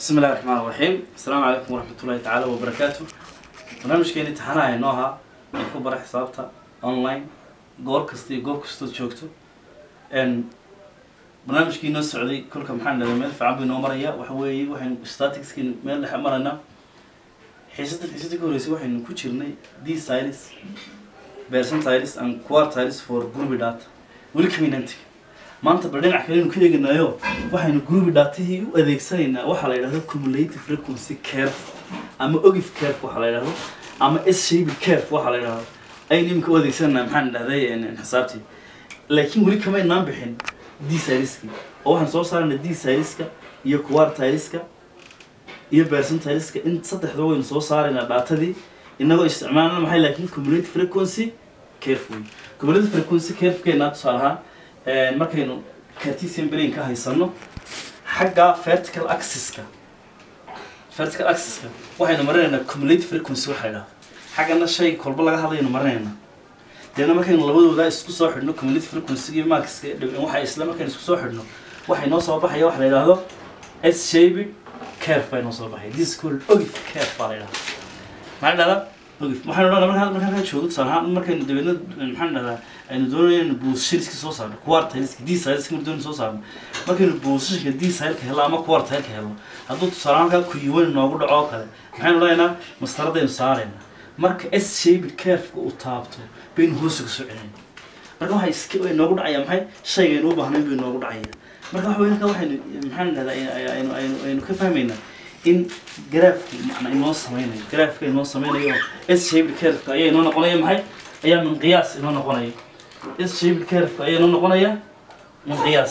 بسم الله الرحمن الرحيم السلام عليكم ورحمة الله تعالى وبركاته barnaamijkeeni taxanaha inoo ahaa ee ku bara xisaabta online goor kasta iyo goob kastood joogto n barnaamijkii inoo socday kolka maxaan dhahay meel fiican buu inoo maraya waxa weeye waxaynu staticskii meel dhexe maraynaa xiisada xiisada ka horreysay waxaynu ku jirnay d silis percentiles and quartiles for group data weli kaminantiga maanta bal dhinac kalenu ka eeganayo waxaynu group datahii u adeegsanaynaa waxaa la yidhahdo cumulative frequency curve ama ogif curve waxaa la yidhahdo ama s shaped curve waxaa la yidhahdo aynu iminka u adeegsananaa maxaan dhahday xisaabtii laakiin weli kamaynaan bixin d siliski oo waxaan soo saarayna d siliska iyo quartileska iyo percentileska in saddexda waynu soo saaraynaa datadii inagoo isticmaalna maxay laakiin cumulative frequency curve wey cumulative frequency curve-keena tusaale ahaan markaynu cartesian brain ka haysano xagga vertical axis-ka vertical axis-ka waxaynu marinaynaa cumulative frequency waxa idhaha xaggana shay kolba laga hadlaynu marinaynaa deedna markaynu labadooda isku soo xidhno cumulative frequency iyo markiska waxa isla markaynu isku soo xidhno waxay noo soo baxaya waxa la yidhaahdo s shaped curve bay noo soo baxaya this is called ogif curve baa la yidhahdaa maxaa dhahdaa ogif waxaynu dhahdaa markaan markaan ka joogo tusaale ahaan markaynu dabeedna maxaan dhahdaa aynu doonayno buushiriska soo saarno quartileska d sileska markaynu doonayno soo saarno markaynu buushishka d sileka helno ama quartileka helno hadduu tusaale ahaan halkaa kuyuwan noogu dhaco oo kale maxaynu dhahaynaa mastaradaynu saaraynaa marka s shaped curve-ka uu taabto baynu hoosuga soo celinayna marka waxay iska way noogu dhacaya maxay shaygaynu u baahnayn bay noogu dhacaya marka waxa wey halkaa waxaynu maxaan dhahdaa aynu aynu aynu ka fahmaynaa in garaafki macna inoo sameynayo garaafka inoo sameynayo s shaped curve-ka ayaa inoo noqonaya maxay ayaa min qiyaas inoo noqonaya s shaped curve-ka ayaa inoo noqonaya min qiyaas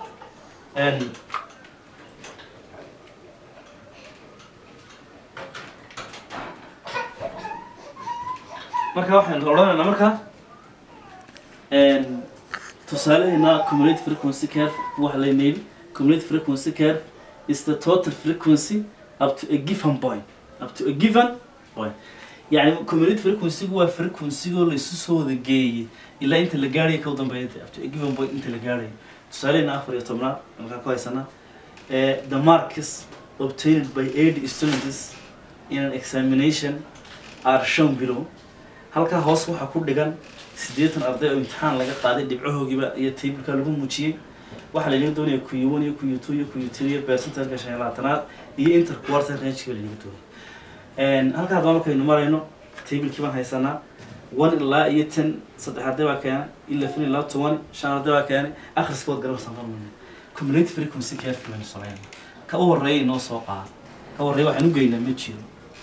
marka waxaynu odhanaynaa marka tusaaleheena cumulative frequency curve waxa la yidhi cumulative frequency curve is the total frequency up to a given point up to a given point يعني cumulative frequency waa frequency-goo la isu soo wada geeyey ilaa inta la gaaraya ka dambeeya up to a given point inta la gaaraya tusaaleheena afar iyo tobnaad markaa ku haysanaa the marks obtained by eight students in an examination are shown below halkaa hoos waxaa ku dhigan siddeetan arday oo imtixaan laga qaaday dhibcahoogiiba iyo tableka lagu muujiyey waxaa lanaga doonaya q one iyo q two iyo q three iyo percentalka shan iyo labaatanaad iyo inter quarter range-ka lanaga doonaya halkaa haddaba markaynu marayno tablekii baan haysanaa one ilaa iyo ten saddex arday baa keenay eleven ilaa toban shan arday baa keenay akhriska waad garabsan marmayna cumulative frequency curve baynu sameynaa ka u horreeya inoo soo qaada ka horreeya waxaan u geynaa ma jiro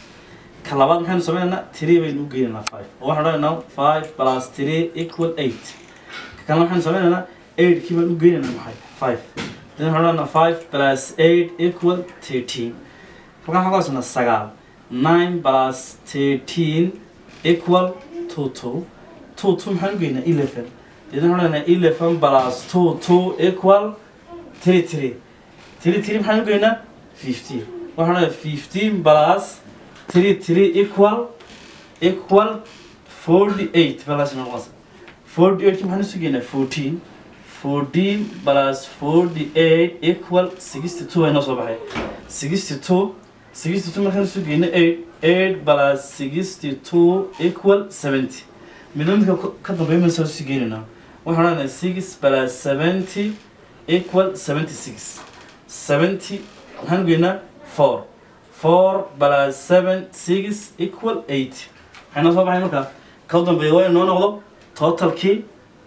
ka labaad maxaynu sameynaynaa three baynu u geynaynaa five oo waxaan odhanaynaa five plus three equal eight ka kalena maxaynu sameynaynaa eight kii baan u geynaynaa maxay five then waxaan odhanaynaa five plus eight equal thirteen halkan waxaan ku haysanaa sagaal nine plus thirteen equal two two two two maxaan u geynaa eleven then waxaan odhanaynaa eleven plus two two equal three three three three maxaan u geynaa fifteen waxaan odhanaynaa fifteen plus three three equal equal forty eight balas noqonaysa forty eight maxaan isu geynaa fourteen fourteen plus forty eight equal sixty two aynoo soo baxay sixty two sixty two markaan isu geyna eight eight plus sixty two equal seventy midna midka ka dambeeya maysa isu geynaynaa waxaan odhanayaa six plus seventy equal seventy six seventy maxaan geynaa four four plus seven six equal eight maxay noo soo baxay markaa ka dambeeya waa inoo noqdo totalkii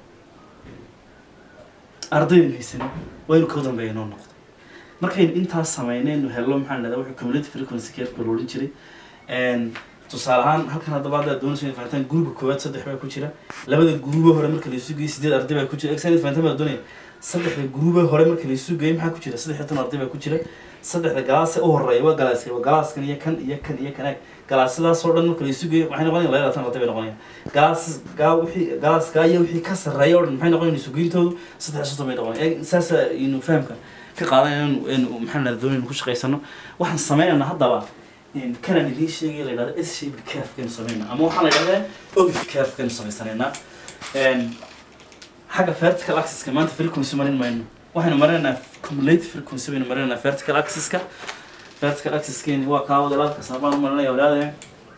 ardaydan haysan waa inu ka dambeeya inoo noqdo markaynu intaas sameynaynu hello maxaan dhahdaa wuxuu cumulative frequency curve la odhan jiray tusaale ahaan halkan haddaba haddaad doonayso inaad fahantaan gruupka koowaad saddex baa ku jira labada gruuba hore marka la isu geeyey sideed arday baa ku jira exanet fahantaan baa doonaya saddexda gruuba hore marka la isu geeyey maxaa ku jira saddex iyo toban arday baa ku jira saddexda galaase u horeeya waa galaaska waa galaaskan iyo kan iyo kan iyo kan galaasadaas oo dhan marka la isu geeyo waxay noqonayaan laba labaatan arday bay noqonayaan galaas gaa wixii galaaskaa iyo wixii ka sarreeya oo dhan maxay noqonayaan isugeyntoodu saddex iyo soddon bay noqonayaan saasa inu fahamka ka qaadan inu maxaan la doonaynu ku shaqaysano waxaan sameynaynaa haddaba kanaan idiin sheegaya la yidhahdo s shaped curve-kaynu sameynaa ama waxaan la yidhahdaa ogif curve-kaynu samaysanaynaa xagga vertical axis-ka maanta frequency marin mayno waxaynu marinaynaa cumulative frequency baynu marinaynaa vertical axis-ka vertical axiskeeni waa kaa wada laadka saabaan u marinaya walaadaya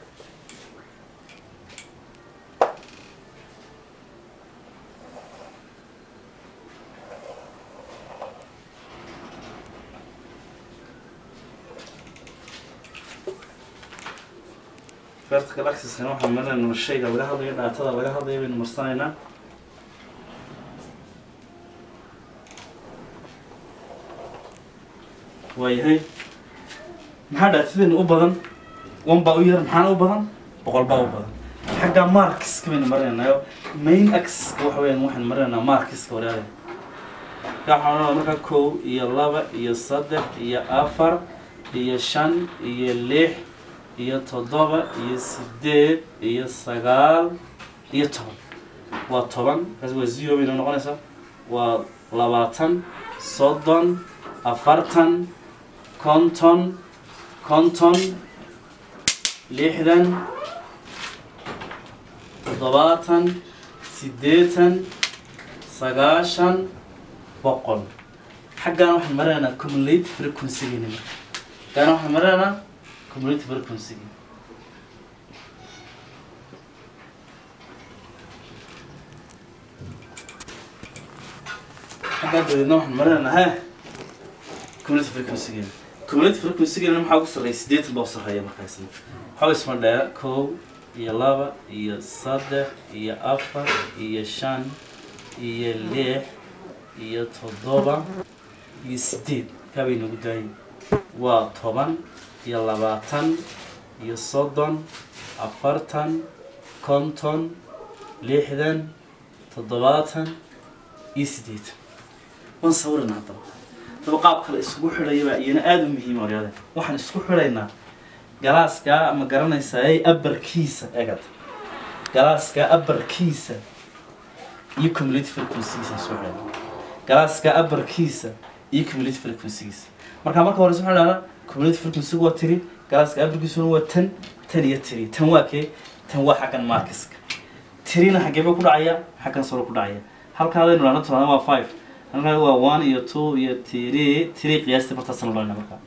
vertical axiskan waxaan marinaynaa shayga laga hadlayo dhaatada laga hadlayo baynu marsanaynaa waayahay maxaa dhaatadeenna u badan one baa u yar maxaana u badan boqol baa u badan xagga markiska baynu marinaynaayo main axiska waxa weyaan waxaynu marinaynaa markiska walaalahay waxaan odhanaa markaa kow iyo laba iyo saddex iyo afar iyo shan iyo lix iyo toddoba iyo sideed iyo sagaal iyo toban waa toban kaas waa zero bayna noqonaysaa waa labaatan soddon afartan konton konton lixdan toddobaatan siddeetan sagaashan boqol xaggaan waxaan marinaynaa cumulative frequency-geena marka xaggaan waxaan marinaynaa cumulative frequency-ga xaggaan dabeedna waxaan marinaynaa he cumulative frequency-geena cumulative frequency-geena maxaa ugu sarreeya siddeetan baa u sarreeya markaasi waxaa isma dheera kow iyo laba iyo saddex iyo afar iyo shan iyo lix iyo toddoba iyo sideed kaa bay nagu daayay waa toban iyo labaatan iyo soddon afartan konton lixdan toddobaatan iyo siddeetan waan sawirana haddaba daba qaab kale isugu xidhaya baa iyana aada u muhiima waryaade waxaan isku xidhaynaa galaaskaa ama garanaysaa ay abarkiisa egad galaaskaa abarkiisa iyo cumulative frequency-giisa isku xidhayna galaaskaa abarkiisa iyo cumulative frequency-giisa marka marka hore waxaan idhahdaa cumulative frequency-gu waa tiri galaaska abarkiisuna waa tan tan iyo tiri tan waa kee tan waa xaggan markiska tirina xaggee ba ku dhacaya xaggan sore ku dhacaya halkan adaynu dhahno tiraada waa five halkan waa one iyo two iyo three three qiyaastii bartaasna dhahna markaa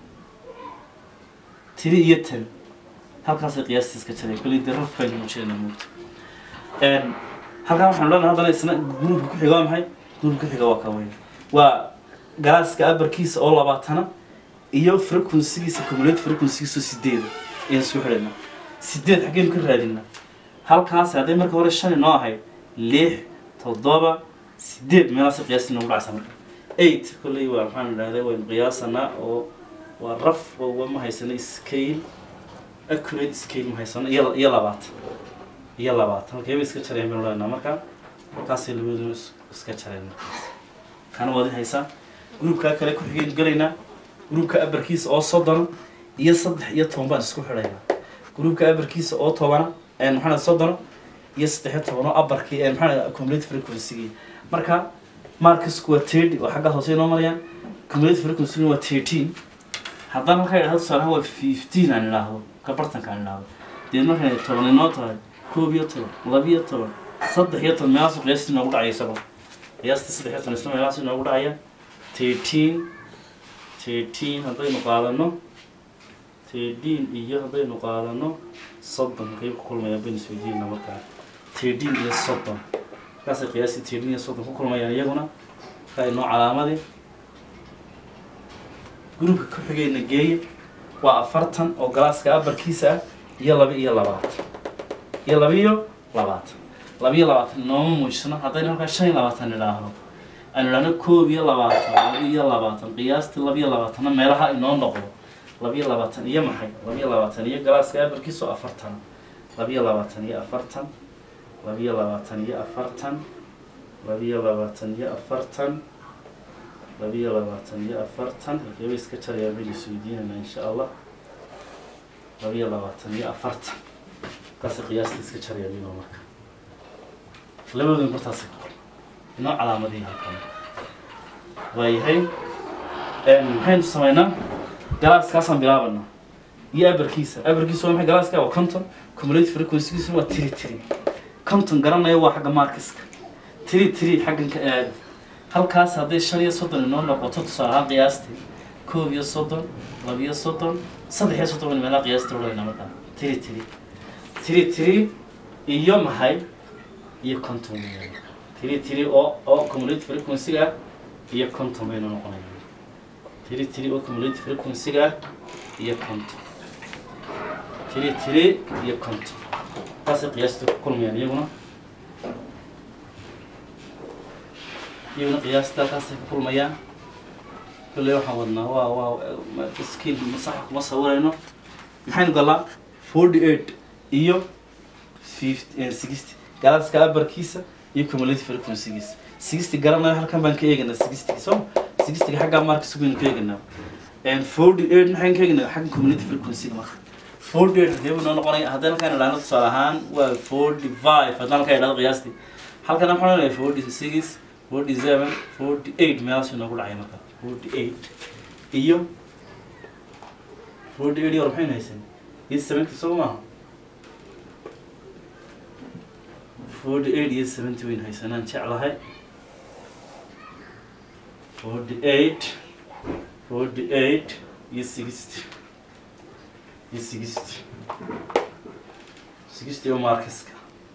tiri iyo tan halkaasay qiyaastii iska jiray kulli dee raf baynu muujinayna moogta halkan waxaanu leenahay haddana isna gruubka ku xiga waa maxay gruubka ku xiga waa kaweyn waa galaaska abarkiisa oo labaatana iyo frequency-giisa cumulative frequency-giisa sideeda ayaan isku xidhaynaa sideed xaggeynu ka raadinaa halkaas hadday marka hore shan inoo ahayd lix toddoba sideed meelaasay qiyaastii noogu dhacaysa marka eight kolley waa maxaan idhahday waynu qiyaasanaa oo waa raf oo ma haysano scale accurate scale ma haysano iyo iyo labaatan iyo labaatan halkeeba iska jareen baynu leenaha marka halkaasay labadooda is- iska jareen markaas kana waad haysaa gruubkaa kale ku xigaynu gelaynaa gruubka abarkiisa oo soddona iyo saddex iyo toban baan isku xidhaynaa gruubka abarkiisa oo tobana ee maxaa dhahay soddona iyo saddex iyo toban oo abarkii ee maxaa dhahay cumulative frequency-gii marka markasku waa thirty oo xagga hoose inoo marayaan cumulative frequency waa thirteen haddaan markaa idhahdo tusaalaha waa fifteen aan idhaahdo ka bartanka aan idhaahdo deed markay toban inoo tahay koob iyo toban laba iyo toban saddex iyo toban meelaasu qiyaastii inoogu dhacaya isagoo qiyaastii saddex iyo toban isla meelaas inoogu dhacaya thirteen thirteen haddaynu qaadano thirteen iyo haddaynu qaadano soddon qayb ku kulmaya baynu isweydiinaa markaa thirteen iyo soddon markaasay qiyaastii thirteen iyo soddon ku kulmayaan iyaguna markaa inoo calaamadii gruubka ku xigayna geeye waa afartan oo galaaska abarkiisa ah iyo laba iyo labaatan iyo laba iyo labaatan laba iyo labaatan inooma muujisno haddaynu halkaa shan iyo labaatan idhaahdo aynu idhahno koob iyo labaatan laba iyo labaatan qiyaastii laba iyo labaatanna meelaha inoo noqdo laba iyo labaatan iyo maxay laba iyo labaatan iyo galaaska abarkiisa oo afartan laba iyo labaatan iyo afartan laba iyo labaatan iyo afartan laba iyo labaatan iyo afartan laba iyo labaatan iyo afartan halkeeba iska jarayaa baynu isweydiinayna insha allah laba iyo labaatan iyo afartan markaasay qiyaasta iska jarayaa bayno marka labadooda martaasay inoo calaamadihii halkan waayahay maxaynu samaynaa galaaskaasaan bilaabanaa iyo abarkiisa abarkiisa waa maxay galaaska waa conton cumulative frequency-giisa waa tiri tiri conton garanaya waa xagga markiska tiri tiri xaggan ka aada halkaas hadday shan iyo soddon inoo noqoto tusaale ahaan qiyaastii koob iyo soddon labiyo soddon saddex iyo soddon baynu meelaha qiyaasta odhanayna markaa tiri tiri tiri tiri iyo maxay iyo conton weeyaan tiri tiri oo oo cumulative frequency-ga iyo conton baynu noqonaya tiri tiri oo cumulative frequency-ga iyo conton tiri tiri iyo conton taasay qiyaasta ku kulmayaan iyaguna iyaguna qiyaasta halkaasay ku kulmayaan kolley waxaan wadnaa waa waa skill masaxa kuma sawirayno maxaynu galaa forty eight iyo fifty sixty galaaska abarkiisa iyo cumulative frequency-giisa sixty garanayo halkan baan ka eeganaa sixty so sixtyga xaggaa markas baynu ka eeganaa forty eight maxaynu ka eeganaa xagga cumulative frequency-ga marka forty eight hadee buu noo noqonaya haddii halkaan idhahno tusaale ahaan waa forty five haddii halkaan idhahdo qiyaastii halkan waxaan leeyahay forty six forty seven forty eight meelaasuu noogu dhacay marka forty eight iyo forty eight iyo war maxaynu haysan iyo seventy soo maaha forty eight iyo seventy waynu haysanaan jeclahay forty eight forty eight iyo sixty iyo sixty sixty oo markaska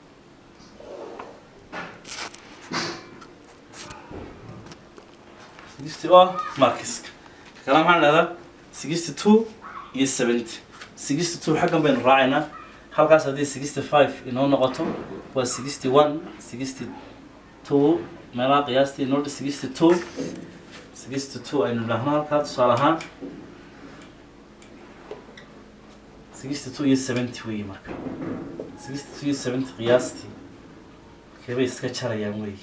sixty oo markaska kala maxaan dhahdaa sixty two iyo seventy sixty two xaggan baynu raacaynaa halkaas haddii sixty five inoo noqoto waa sixty one sixty two meelaha qiyaastii inoo sixty two sixty two aynu dhahno halkaa tusaale ahaan sixty two iyo seventy weeye marka sixty two iyo seventy qiyaastii keebay iska jarayaan weeye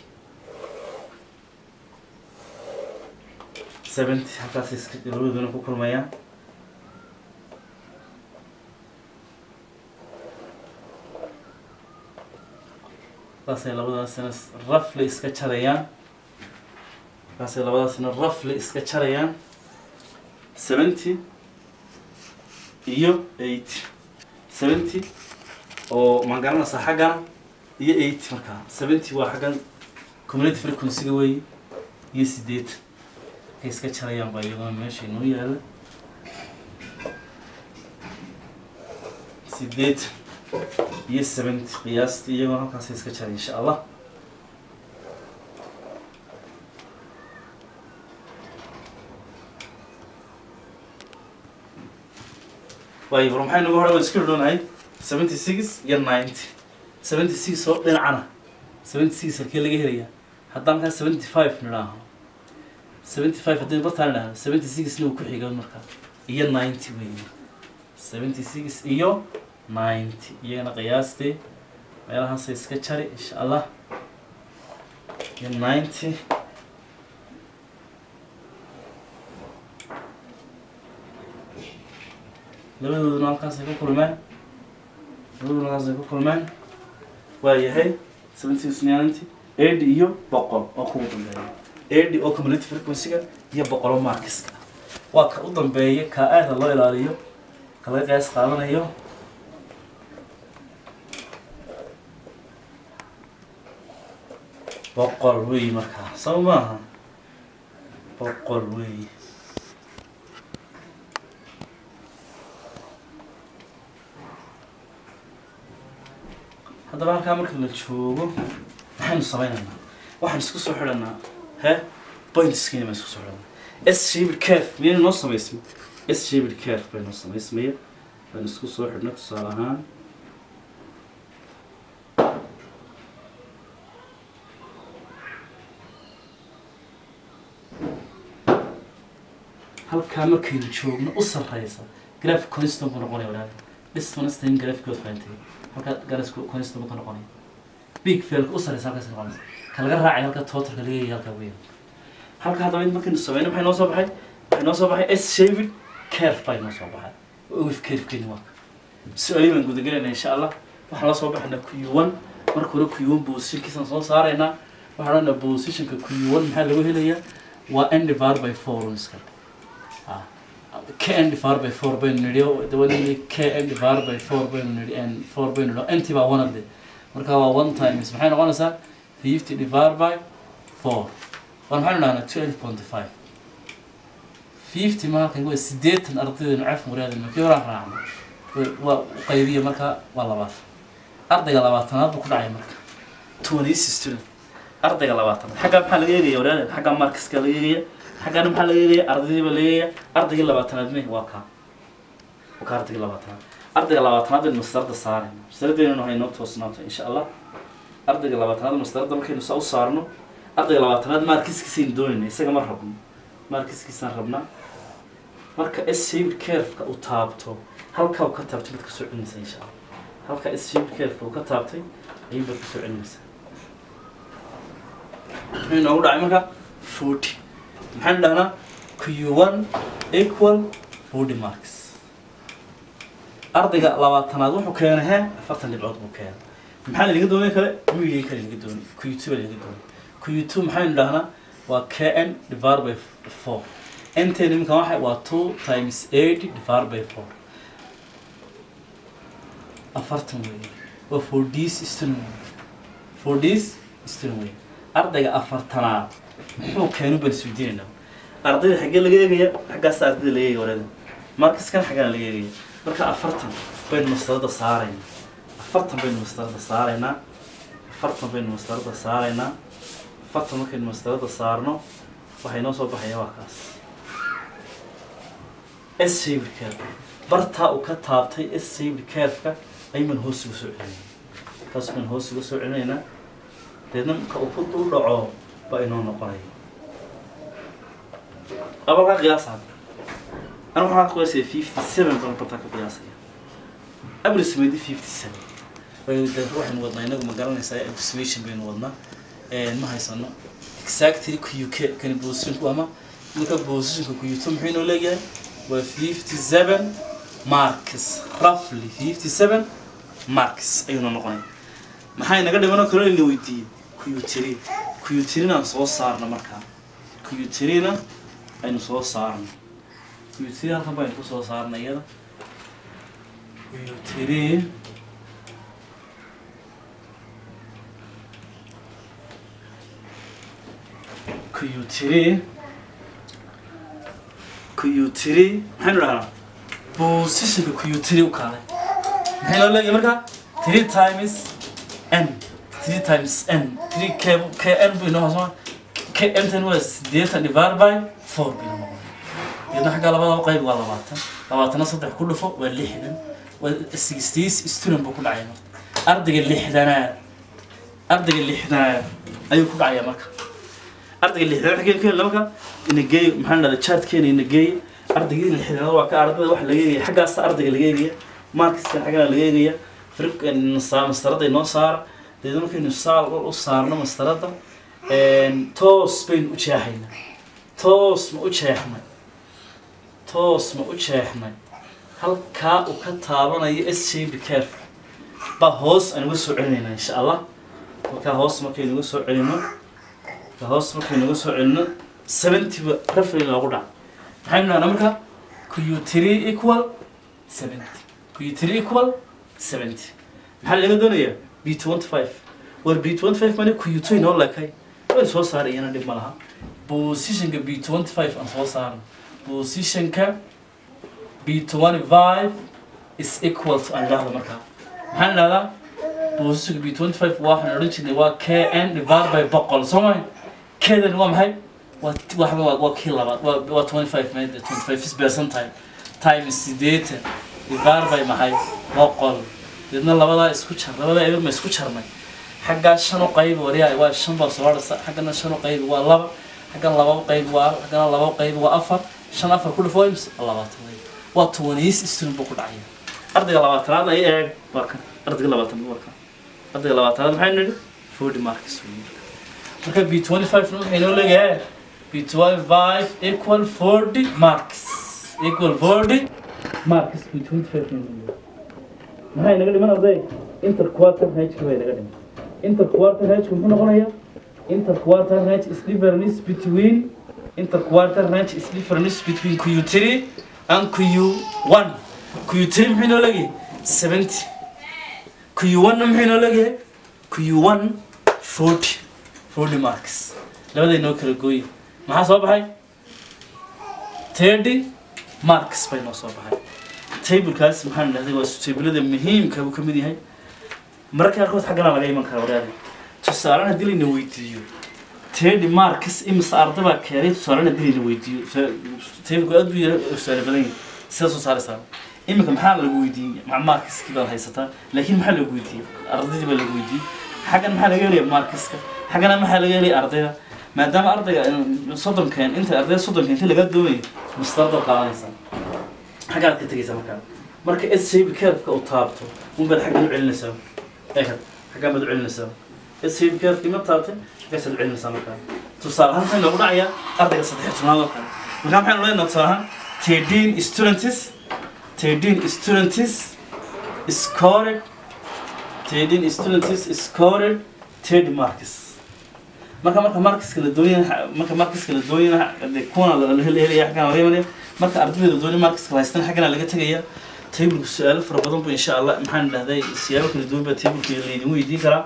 seventy halkaas iska labadooduna ku kulmayaan saasay labadaasina rafli iska jarayaan markaasay labadaasina rafli iska jarayaan seventy iyo eighty seventy oo maan garanaysaa xaggana iyo eighty markaa seventy waa xaggan community frequency-ga weeye iyo sideetan ay iska jarayaan baa iyaduna meesha inoo yaala sideetan iyo seventy qiyaastii iyagoo halkaasay iska jaray insha allah waayo war maxay nagu hore waan isku dhownahay seventy six iyo ninety seventy six oo dhinacana seventy six halkee laga helayaa haddaan markaa seventy five nidhaaho seventy five haddii bartaan idhahno seventy sixna uu ku xiga markaa iyo ninety weeye seventy six iyo ninety iyagana qiyaastii meelahaasay iska jari insha allah iyo ninety labadooduna halkaasay ku kulmeen labadooduna halkaasay ku kulmeen waa yahay seventy six ninety eighty iyo boqol oo kugu dambeeya eighty oo community frequency-ga iyo boqolo markiska waa ka u dambeeya ka aada loo ilaaliyo ka laga qiyaas qaadanayo boqol weey markaa soo maaha boqol weey haddaba halkaa marka la joogo maxaynu sameynaynaa waxaan isku soo xidhanaa he pointskiina baan isku soo xidhanaa s shaped curve miyayna noo samaysmay s shaped curve bay noo samaysmaya baan isku soo xidhna tusaale ahaan halkaa markaynu joogno u sarreysa graph constant buu noqonaya walaal dhismanastan graphkood fahantay halkaa garas constant buu ka noqonaya big failka u sarreysa halkaas noqonaysa ka laga raacay halka totalka laga yahay halkaa weyn halka haddaba int markaynu sameyno maxay noo soo baxay waxay noo soo baxay s shaped curve bay noo soo baxay wif curvekeeni waa su-aalihi baan gudagelayna insha allah waxaan la soo baxaynaa q one marka hore q one positionkiisaan soo saaraynaa waxaan odhanaa positionka q one maxaa lagu helayaa waa n divided by four iska k n divided by four baynu nidhi dabanini k n divided by four baynu nidhi n four baynu nidhi nt baa one ade marka waa one times maxay noqonaysaa fifty divided by four war maxaynu dhahnaa twelve point five fifty maalkan waa sideetan ardayda caf muraada markii horaan raacno waa u qaybiya marka waa labaatan ardayga labaatanaad buu ku dhacay marka twenty student ardayga labaatanaad xaggaa maxaa laga eegaya waraada xaggaa markiska laga eegaya xaggaana maxaa laga eegaya ardaydiiba laga eegaya ardaygii labaatanaad me waa kaa waa ka ardaygii labaatanaad ardayga labaatanaad baynu mastarada saarayna mastaradiina waxay noo toosnaanta insha allah ardayga labaatanaad mastarada markaynu saa u saarno ardayga labaatanaad maarkiskiisaynu doonayna isaga ma rabno maarkiskiisaan rabnaa marka s shaped curve-ka uu taabto halkaa uu ka taabtay baad kasoo celinaysaa insha allah halka s shaped curve-ka uu ka taabtay ayuu baad kasoo celinaysaa muxuu inoogu dhacay marka forty maxaynu dhahnaa q one equal forty marks ardayga labaatanaad wuxuu keenay he afartan dhibcood buu keenay maxaa lanaga doonay kale media kale lanaga doonay q two baa lanaga doonay q two maxaynu dhahnaa waa kn divided by four ntn iminkan waxa waa two times eight divided by four afartan weeye waa for this student wey for this student wey ardayga afartanaad muxuu keenu baan isweydiinaynaa ardayda xaggee laga eegaya xaggaas ardayda laga eegaya wareeda markaskan xaggaan laga eegaya marka afartan baynu mastarada saaraynaa afartan baynu mastarada saaraynaa afartan baynu mastarada saaraynaa afartan markaynu mastarada saarno waxay noo soo baxaya waa kaas s shaped curve bartaa uu ka taabtay s shaped curve-ka ayuuman hoos uga soo celinayna taas baan hoos uga soo celinaynaa deedna marka uu ku dul dhaco baa inoo noqonaya abalkaa qiyaasa أنا waxaan ka qiyaasaya fifty seven baan bartaa ka qiyaasaya approximately fifty seven waxaynu wadnaa inagu ma garanaysaa approximation baynu wadnaa ma haysano exactly q k kani positionku ama marka positionka q two muxuu inoo leeyahay waa fifty seven marks roughly fifty seven marks ayuuna noqonaya maxaa inaga dhimanoo kaloo ina weydiiyey q three q three aan soo saarno markaa q three na aynu soo saarno q3 halkan baynu kusoo saarnay iyada q3 q3 q3 maxaynu dhahnaa positionka q3 u kaalay maxay noo leeyahay marka 3 times n 3 times n 3 k k n buu inoo hoosmaa k n tan waa sideetan divided by 4 buu inoo noqonaya iyadna xagga labada qayb waa labaatan labaatana saddex ku dhufo waa lixdan waa sixties student buu ku dhacaya marka ardayga lixdanaad ardayga lixdanaad ayuu ku dhacaya marka ardayga lixdanaad xageen ka helna marka inageey maxaa dhahda chartkeena inageey ardayga lixdanaad waa ka ardayda waxa laga eegaya xaggaasa ardayga laga eegaya markiskan xaggana laga eegaya firq mastarada inoo saara deedna markaynu saal u saarno mastarada toos baynu u jeexaynaa toos ma u jeexnay toos ma u jeexnay halkaa uu ka taabanayo s shaped curve baa hoos aan uga soo celinaynaa insha allah halkaa hoos markaynu uga soo celino halkaa hoos markaynu uga soo celino seventyba referee loogu dhaca maxaynu dhahnaa marka q three equal seventy q three equal seventy maxaa laga doonayaa b twenty five war b twenty five mani q two inoo lekay way soo saarayana dhib ma laha positionka b twenty five aan soo saarno positionka b25 is equal to aan idhaahdo markaa maxaan idhahdaa positionka b25 waxaan odhan jirnay waa kn divided by boqol soo mahay kedan waa maxay waa waxa waa waa kii labaad waa waa 25 made 25 is percentile times sideetan divided by maxay boqol deedna labadaa isku jar labadaa eber ma isku jarnay xaggaa shan u qayb wariyaay waa shan baa soo hadhasa xaggana shan u qayb waa laba xaggan laba u qayb waa xaggana laba u qayb waa afar shan afar ku dhufo ims labaatan wey waa tobaniis student buu ku dhacaya ardayga labaatanaad ay eeg waa kan ardayga labaatanaad waa kan ardayga labaatanaad maxay nidhi forty marks wey marka b twenty five na waxay noo leeyahay b twenty five equal forty marks equal forty marks b twenty five na noo leeyahay maxay naga dhiman arday interquarter hka bay naga dhiman interquarter hka muxuu noqonayaa interquarter h is difference between interquarter range is difference between Q3 and Q1. Q3 maxay noo leeyahay 70. Q1 na maxay noo leeyahay Q1 40. 40 marks. Labada inoo kala gooye. Maxaa soo baxay? thirty marks bay noo soo baxay tablekaas maxaan idhahday waa tablada muhiimka buu ka mid yahay mararka qaarkood xaggana laga iman kara wadaada tusaalan haddii layna weydiiyo thirty marks imise arday baa keenay tusaalan haddii layna weydiiyo tablku aad buu yara tusaale badan yahay sida soo saaraysaa iminka maxaa lagu weydiiyey ma markiskii baad haysataa laakiin maxaa lagu weydiiyey ardaydii baa lagu weydiiyey xaggan maxaa laga helaya markiska xaggana maxaa laga helaya ardayda maadaama ardayga soddonkan inta ardayda soddonka inta laga doonayo mustaradaad qaadanaysaa xaggaad ka tegaysaa markaa marka s shape curve-ka u taabto unbaad xaggan u celinaysaa eekad xaggan baad u celinaysaa s shape curve-kii ma taabtay xaggaasaad u celinaysaa markaa tusaale ahaan maxay noogu dhacayaa ardayga saddex tobnaad oo kale markaa maxaynu leenaha tusaale ahaan thirteen students thirteen students scored thirteen students scored thirty marks marka marka markiska la doonaya marka markiska la doonaya de kuna la helaya xaggan laga imanaya marka ardayda doonaya markiska la haystan xaggana laga tegaya tableka su-aalo fara badan bu insha allah maxaan dhahday siyaabo kala duwan baa tableka laydin weydiin karaa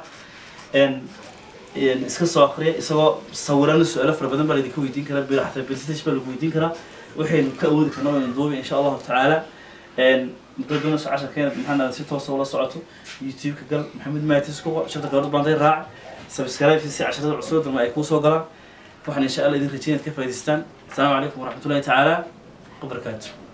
n iska soo akriya isagoo sawirana su-aalo fara badan baa laydinka weydiin karaa bil xataa percentage baa lagu weydiin karaa waxaynu ka awoodi karna waynu duubi insha allahu tacaala muddo doonayso casharkeena maxaan dhahday si toosa ula socoto youtube-ka gal maxamed maatis ku shanta gabadh baanday raac subscribe si casharada cusub dalma ay kuu soo galaan waxaan insha allah idin rajeynad ka faa'idaystaan asalaamu calaykum waraxmatullahi tacaala wabarakaatu